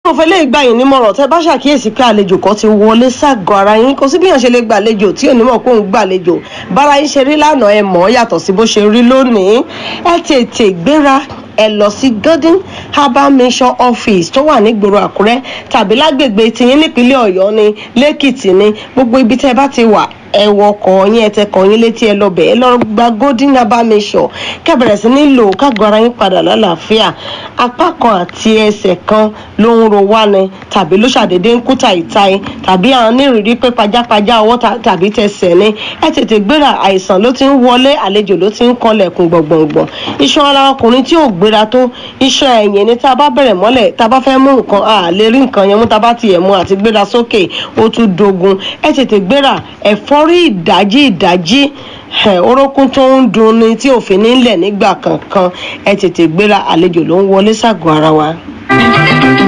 mo fẹ́ lè gbà yín nímọ̀ràn tẹ́ bá ṣàkíyèsí pé àlejò kan ti wọlé ságọ́ ara yín kò sí bí yàn ṣe lè gbàlejò tí ò ní mọ̀ pé òun gbàlejò bára yín ṣe rí lánàá ẹ mọ̀ ọ́ yàtọ̀ sí bó ṣe rí lónìí ẹ tètè gbéra ẹ lọ sí golden herbal mission office tó wà nígboro àkúrẹ́ tàbí lágbègbè tiyín nípínlẹ̀ ọ̀yọ́ ni lẹ́kìtì ni gbogbo ibi tẹ́ bá ti wà ẹ wọkọ̀ yín ẹ tẹkọ̀ yín létí ẹ lọ́bẹ̀ ẹ lọ gba golden herbal mission kẹbẹ̀rẹ̀ sí ní lò kágọ́ ara yín padà lálàáfíà apá kan àti ẹsẹ̀ kan ló ń ro wá ni tàbí ló ṣàdédé ń kú tàìtàì tàbí àwọn onírìírí pé pajápajá ọwọ́ tàbí tẹsẹ̀ ni ẹ tètè gbéra àìsàn ló ti ń wọlé àlejò ló ti ń kanlẹ̀kùn gbọ̀ngbọ̀ngbọ̀n iṣan ara ọkùnrin tí ò gbéra tó iṣan ẹ̀yìn ni tá a bá bẹ̀rẹ̀ mọ́lẹ̀ tá a bá fẹ́ mú nǹkan a lè rí nǹkan yẹn mú tá a bá tiẹ̀ mú àti gbéra sókè ó tún dogun ẹ tètè gbéra ẹ̀fọ́rí ìdájí ìdájí orókún tó ń dun ni tí òfin nílẹ̀ nígbà kankan ẹ tètè gbéra àlejò ló ń wọlé ságọ́ ara wa.